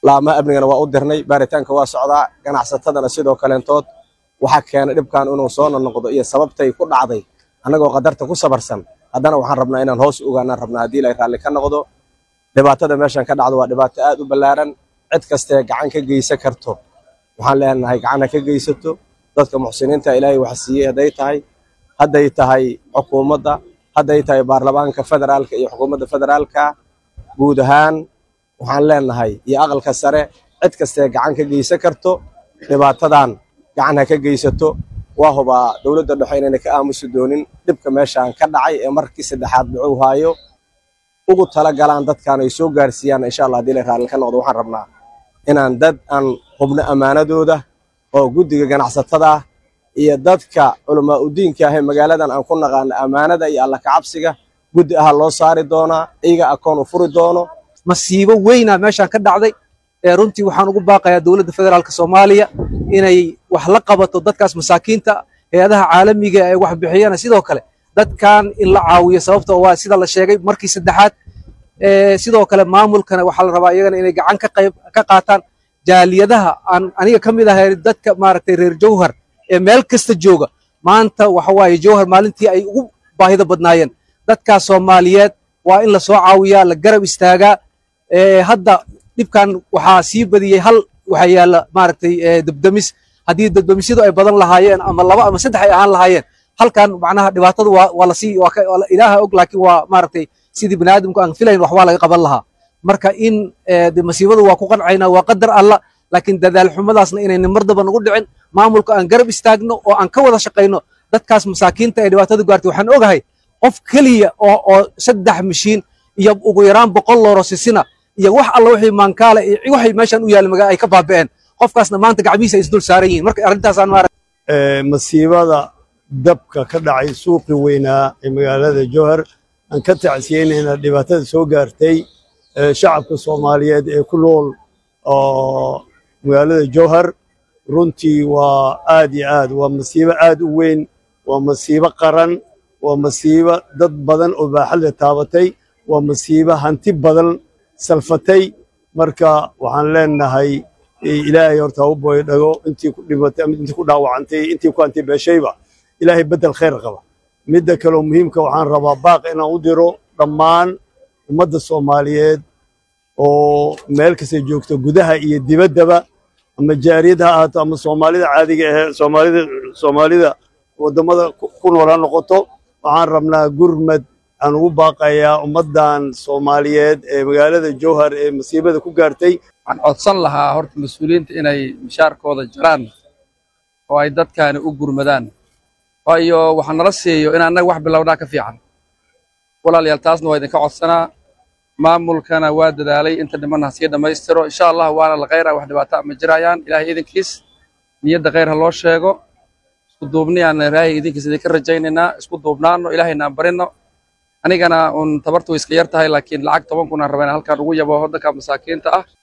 laamaha amnigana waa u dirnay baaritaanka waa socdaa ganacsatadana sidoo kaleentood waxaa keenay dhibkan inuu soo noqdo iyo sababtay ku dhacday annagoo qadarta ku sabarsan haddana waxaan rabnaa inaan hoos ogaanaan rabnaa haddii ilaahay raalli ka noqdo dhibaatada meeshan ka dhacdo waa dhibaato aad u ballaaran cid kastee gacan ka geysan karto waxaan leenahay gacan ha ka geysato dadka muxsiniinta ilaahay wax siiyey hadday tahay hadday tahay xukuumadda hadday tahay baarlamaanka federaalka iyo xukuumadda federaalka guud ahaan waxaan leenahay iyo aqalka sare cid kastee gacan ka geysan karto dhibaatadan gacan ha ka geysato waa hubaa dowladda dhexe inayna ka aamusi doonin dhibka meeshaan ka dhacay ee markii saddexaad dhicuu haayo ugu tala galaan dadkan ay soo gaarsiiyaan insha allah haddii la raalli ka noqdo waxaan rabnaa inaan dad aan hubno ammaanadooda oo guddiga ganacsatada iyo dadka culamaa udiinka ah ee magaaladan aan ku naqaano ammaanada iyo alla kacabsiga guddi aha loo saari doonaa iyaga akoon u furi doono masiibo weyna meeshaan ka dhacday ee runtii waxaan ugu baaqayaa dowladda federaalka soomaaliya inay wax la qabato dadkaas masaakiinta hay-adaha caalamiga ee wax bixiyana sidoo kale dadkan in la caawiyo sababta waa sida la sheegay markii saddexaad sidoo kale maamulkana waxaa la rabaa iyagana inay gacan ka qayb ka qaataan jaaliyadaha aan aniga ka mid ahay dadka maaragtay reer jowhar ee meel kasta jooga maanta waxa waaye jowhar maalintii ay ugu baahida badnaayeen dadkaas soomaaliyeed waa in la soo caawiyaa la garab istaagaa hadda dhibkan waxaa sii badiyey hal waxaa yaalla maaragtay debdemis haddii debdemisyadu ay badan lahaayeen ama laba ama saddex ay ahaan lahaayeen halkan macnaha dhibaatada waa waa lasii waa ilaaha og laakiin waa maaragtay sidii bani aadamku aan filayn wax waa laga qaban lahaa marka in de masiibadu waa ku qancayna waa qadar alla laakiin dadaal xumadaasna inayna mar daba nagu dhicin maamulka aan garab istaagno oo aan ka wada shaqayno dadkaas masaakiinta ee dhibaatada gaartay waxaan ogahay qof keliya oo oo saddex mishiin iyo ugu yaraan boqol looro sisina iyo wax alla wixii maankaale iyo waxay meeshan u yaal magaa ay ka baaba'een qofkaasna maanta gacmihiisa ay isdul saaran yihiin marka arrintaasaan maarag masiibada dabka ka dhacay suuqii weynaa ee magaalada jowhar aan ka tacsiyeynayna dhibaatada soo gaartay shacabka soomaaliyeed ee ku nool oo magaalada jowhar runtii waa aad iyo aad waa masiibo aad u weyn waa masiibo qaran waa masiibo dad badan oo baaxadle taabatay waa masiibo hanti badan salfatay marka waxaan leenahay ilaahay horta ha u booyo dhago intii ku dhimatay intii ku dhaawacantay intii ku hanti beeshayba ilaahay beddel khayr qaba midda kaleo muhiimka waxaan rabaa baaq inaan u diro dhammaan ummadda soomaaliyeed oo meel kasta joogto gudaha iyo dibaddaba ama jaariyad ha ahaato ama soomaalida caadiga ahee soomaalida soomaalida waddamada ku nool ha noqoto waxaan rabnaa gurmad aan ugu baaqayaa ummaddan soomaaliyeed ee magaalada jowhar ee masiibada ku gaartay waxaan codsan lahaa horta mas-uuliyiinta inay mishaarkooda jaraan oo ay dadkaani u gurmadaan waayo waxaa nala siiyo in annaga wax bilownaa ka fiican walaalayaal taasna waa idinka codsanaa maamulkana waa dadaalay inta dhimanna ha sii dhammaystiro insha allah waana la khayra wax dhibaato ma jirayaan ilaahay idinkiis niyadda khayr ha loo sheego isku duubni aan ilaahay idinkiis idinka rajaynaynaa isku duubnaano ilaahayna aan barino anigana un tabartu iska yar tahay laakiin lacag toban kun aan rabaa halkaan ugu yabo waddanka masaakiinta ah